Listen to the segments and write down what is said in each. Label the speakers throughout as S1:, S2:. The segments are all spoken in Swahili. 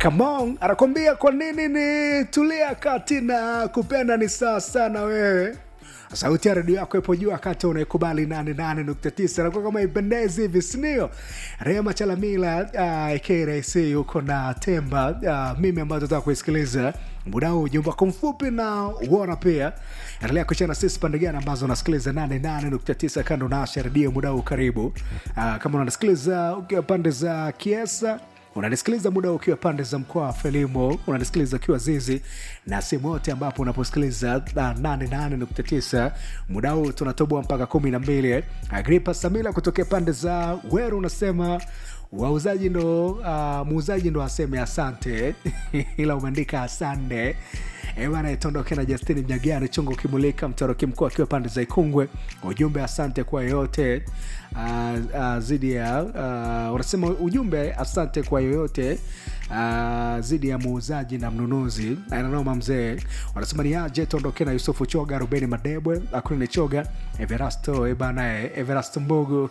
S1: Kamong anakwambia kwa nini ni tulia kati na kupenda ni sawa sana wewe sauti ya redio yako ipo juu wakati unaikubali 88.9 nakuwa kama ipendezi hivi sindio rema chalamila uh, krc yuko na temba uh, mimi ambayo tutaka kuisikiliza muda huu ujumbe wako mfupi na uona pia endelea kuchana sisi pande gani ambazo unasikiliza 88.9 kando na asha redio muda huu karibu uh, kama unasikiliza ukiwa pande za kiesa unanisikiliza muda ukiwa pande za mkoa wa felimo unanisikiliza ukiwa zizi na sehemu yote ambapo unaposikiliza 88.9 muda huu tunatoboa mpaka 12 agripa samila kutokea pande za weru unasema wauzaji ndo uh, muuzaji ndo aseme asante ila umeandika asande bana itondoke na justini mnyagani chungu ukimulika mtoroki mkuu akiwa pande za ikungwe ujumbe asante kwa yoyote uh, uh, zidi ya uh, unasema ujumbe asante kwa yoyote uh, zidi ya muuzaji na mnunuzi nanoma mzee wanasema ni aje tondoke na yusufu choga rubeni madebwe akunini choga everasto bana everasto mbugu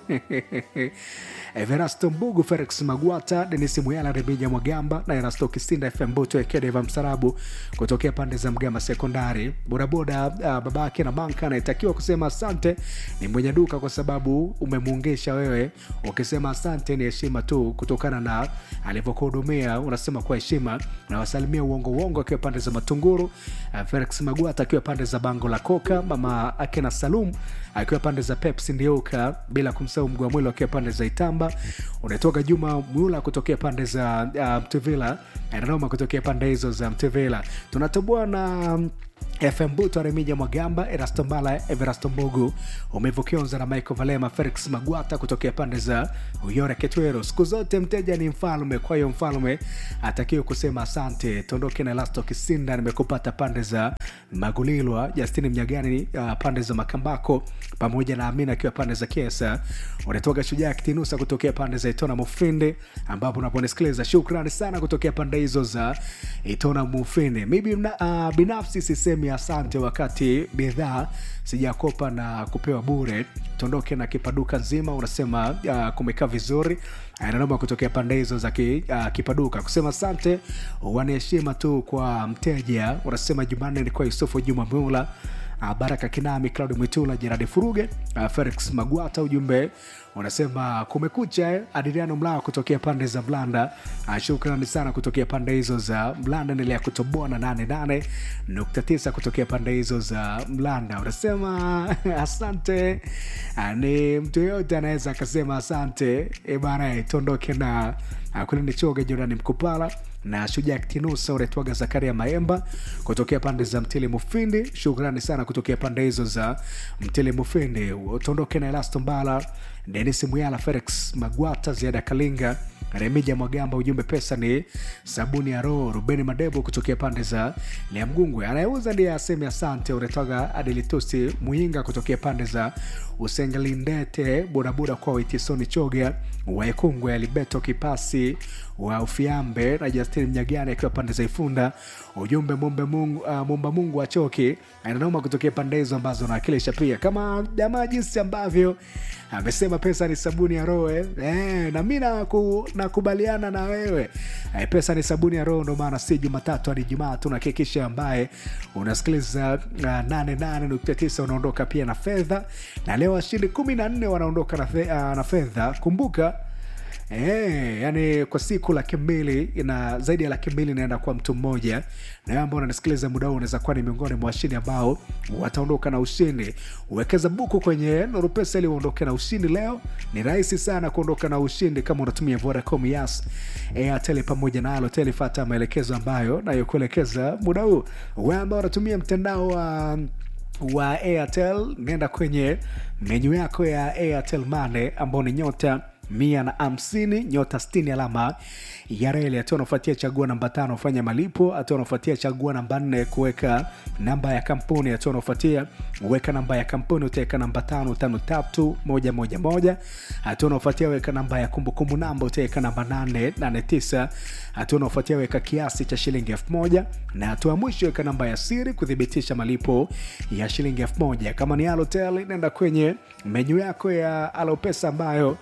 S1: everasto mbugu felix magwata denis muyala remija mwagamba na erasto kisinda fm buto ekedeva msarabu kutokea pande za mgama sekondari bodaboda uh, babake na banka anayetakiwa kusema asante ni mwenye duka kwa sababu umemuungisha wewe ukisema asante ni heshima tu kutokana na alivyokuhudumia unasema kwa heshima nawasalimia uongo uongo akiwa pande za matunguru uh, felix magwata akiwa pande za bango la koka mama akena salum akiwa pande za pepsi ndiuka bila kumsahau mguu wa mwili akiwa pande za itamba unatoka juma mula kutokea pande za uh, mtuvila nanoma kutokea pande hizo za mtuvila tunatoboa na um, fm buto remija mwagamba erasto mbala everasto mbugu umevukionza na michael valema felix magwata kutokea pande za uyore ketwero siku zote mteja ni mfalme kwa hiyo mfalme atakiwe kusema asante tondoke na elasto kisinda nimekupata pande za magulilwa justini mnyagani uh, pande za makambako pamoja na amina akiwa pande za kiesa unatoka shujaa kitinusa kutokea pande za itona mufindi ambapo unaponisikiliza shukrani sana kutokea pande hizo za itona mufindi mi bina, uh, binafsi sisemi asante wakati bidhaa sijakopa na kupewa bure tondoke na kipaduka nzima unasema uh, kumekaa vizuri nanoma kutokea pande hizo za ki, uh, kipaduka kusema asante wanaheshima tu kwa mteja unasema jumanne ni kwa yusufu juma mula uh, baraka kinami claudi mwitula jeradi furuge uh, felix magwata ujumbe unasema kumekucha adriano mlao kutokea pande za mlanda uh, shukrani sana kutokea pande hizo za mlanda endelea kutoboa na 88.9 kutokea pande hizo za mlanda unasema asante uh, ni mtu yoyote anaweza akasema asante e bana tondoke na uh, kulini choga jorani mkupala na shujaa ktinusa unaitwaga zakaria maemba kutokea pande za mtili mufindi shukrani sana kutokea pande hizo za mtili mufindi utondoke na elasto mbala denis muyala felix magwata ziada kalinga remija mwagamba ujumbe pesa ni sabuni ya roho rubeni madebo kutokea pande za liamgungwe anayeuza ndiye aseme asante unatoga adelitusi muinga kutokea pande za usengelindete bodaboda kwa waitisoni choga waekungwe alibeto kipasi wa ufiambe na justin mnyagani akiwa pande za ifunda ujumbe mumbe mungu, uh, mumba mungu achoki ananoma kutokea pande hizo ambazo nawakilisha pia kama jamaa jinsi ambavyo amesema pesa ni sabuni ya roho eh? eh, na mi naku, nakubaliana na wewe eh, pesa ni sabuni ya roho ndo maana si jumatatu hadi jumaa tunahakikisha ambaye unasikiliza uh, 88.9 unaondoka pia na fedha na leo washindi kumi na nne wanaondoka na, fe, uh, na fedha kumbuka E, yani kwa siku laki mbili na zaidi ya laki mbili inaenda kwa mtu mmoja na wewe ambao unanisikiliza muda huu unaweza kuwa ni miongoni mwa washindi ambao wataondoka na ushindi uwekeza buku kwenye norupesa ili uondoke na ushindi leo ni rahisi sana kuondoka na ushindi kama unatumia vodacom yas airtel pamoja na alotel fata maelekezo ambayo nayokuelekeza muda huu wewe ambao unatumia mtandao wa wa airtel nenda kwenye menyu yako ya airtel mane ambao ni nyota mia na hamsini nyota stini alama ya reli hatua unafuatia chagua namba tano fanya malipo hatua unafuatia chagua namba nne kuweka namba ya kampuni hatua unafuatia weka namba ya kampuni utaweka namba tano tano tatu moja moja moja hatua unafuatia weka namba ya kumbukumbu namba utaweka namba nane nane tisa hatua unafuatia weka kiasi cha shilingi elfu moja na hatua ya mwisho weka namba ya siri kuthibitisha malipo ya shilingi elfu moja kama ni alotel nenda kwenye menyu yako ya alopesa ambayo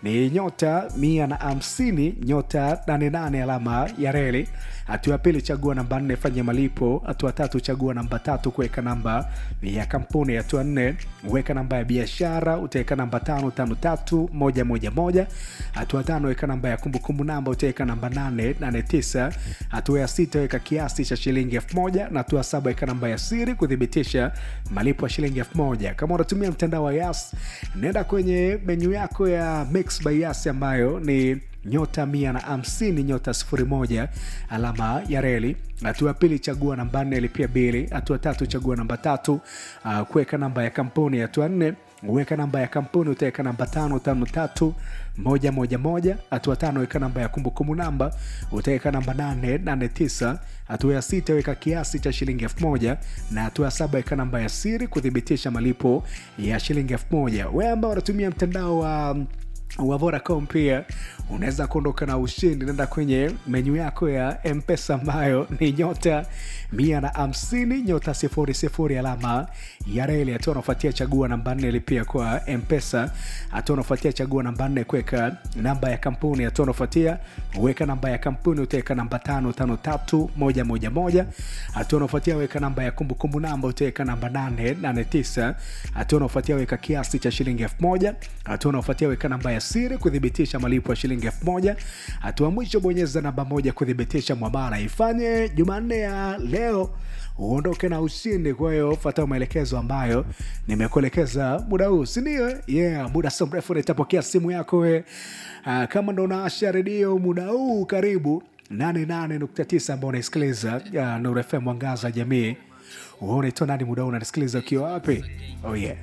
S1: ni nyota mia na hamsini nyota 88 alama ya reli hatua ya pili chagua namba nne fanya malipo hatua tatu chagua namba tatu kuweka namba ya kampuni hatua nne weka namba ya biashara utaweka namba tano tano tatu moja moja moja hatua tano weka namba ya kumbukumbu namba utaweka namba nane nane tisa hatua ya sita weka kiasi cha shilingi elfu moja na hatua saba weka namba ya siri kuthibitisha malipo ya shilingi elfu moja kama unatumia mtandao wa yas nenda kwenye menyu yako ya mix by yas ambayo ni nyota mia na hamsini nyota sifuri moja alama ya reli hatua ya pili chagua namba nne lipia bili hatua tatu chagua namba tatu uh, kuweka namba ya kampuni hatua nne weka namba ya kampuni utaweka namba tano tano tatu moja moja moja hatua tano weka namba ya kumbukumbu namba utaweka namba nane nane tisa hatua ya sita weka kiasi cha shilingi elfu moja na hatua ya saba weka namba ya siri kuthibitisha malipo ya shilingi elfu moja we ambao unatumia mtandao wa um, wa Vodacom pia unaweza kuondoka na ushindi. Nenda kwenye menyu yako ya Mpesa ambayo ni nyota mia na hamsini nyota sifuri sifuri alama ya reli. Hatua unafuatia chagua namba nne lipia kwa Mpesa. Hatua unafuatia chagua namba nne kuweka namba ya kampuni. Hatua unafuatia weka namba ya kampuni, utaweka namba tano tano tatu moja moja moja. Hatua unafuatia weka namba ya kumbukumbu namba, utaweka namba nane nane tisa. Hatua unafuatia weka kiasi cha shilingi elfu moja. Hatua unafuatia weka namba ya siri kuthibitisha malipo ya shilingi elfu moja. Hatua mwisho bonyeza namba moja kuthibitisha mwamala. Ifanye Jumanne ya leo uondoke na ushindi. Kwa hiyo fuata maelekezo ambayo nimekuelekeza muda huu, sindio? Yeah, muda sio mrefu nitapokea simu yako we. Uh, kama ndo unaasha redio muda huu, karibu 88.9 ambao unaisikiliza uh, Nuru FM mwangaza jamii. Wewe unaitwa nani muda huu unanisikiliza ukiwa wapi? Oh yeah.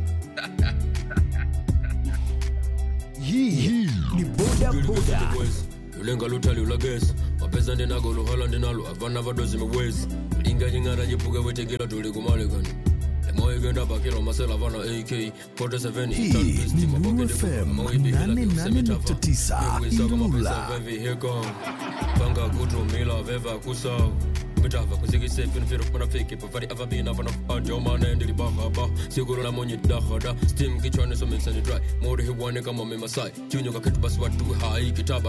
S2: hii ni boda boda
S3: lulenga lutali ulagesi mapesa ndinago luhala ndinalo avana vadozi miwezi linga nying'ara jipuke wetekila tuli kumalikani emoigenda bakila masela vana ak 47
S2: hii ni Nuru FM 88.9 Ilula
S3: panga kutumila veva kusau mitava kuzikisefinfirpanafiki pavari avabina vana ajomane ndilibahaba siguro la monyi dahada stim kichwani sominsani dry mori hiwane kama mimasai junyo kaketu basi watu hai kitaba